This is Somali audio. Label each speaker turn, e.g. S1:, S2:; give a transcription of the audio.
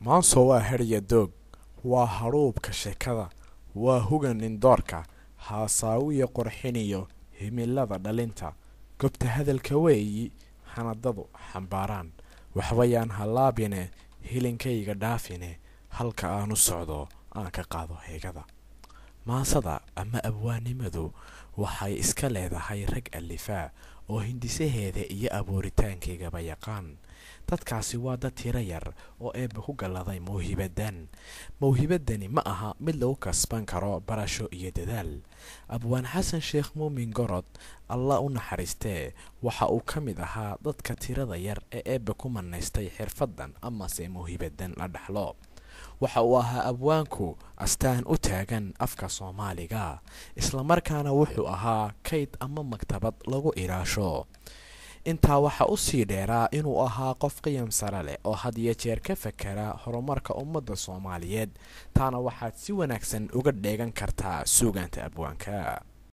S1: maanso waa herya doog waa hadhuubka sheekada waa hugan indoorka haasaawiya qorxiniyo himilada dhalinta gobta hadalka weeyi hanadadu xambaaraan waxbayaan hallaabine hilinkayga dhaafine halka aan u socdo aan ka qaado heegada maansada ama abwaannimadu waxay iska leedahay rag alifaa oo hindisaheeda iyo abuuritaankaygaba yaqaan dadkaasi waa dad tiro yar oo eebba ku galladay mawhibadan mawhibadani ma aha mid lagu kasban karo barasho iyo dadaal abwaan xasan sheekh muumin gorod allah u naxariistee waxa uu ka mid ahaa dadka tirada yar ee eebba ku manaystay xirfaddan amase mawhibadan la dhaxlo waxa uu ahaa abwaanku astaan u taagan afka soomaaliga islamarkaana wuxuu ahaa kayd ama maktabad lagu ilaasho intaa waxaa u sii dheeraa inuu ahaa qof qiyam sare leh oo had iyo jeer ka fakera horumarka ummadda soomaaliyeed taana waxaad si wanaagsan uga dheegan kartaa suugaanta abwaanka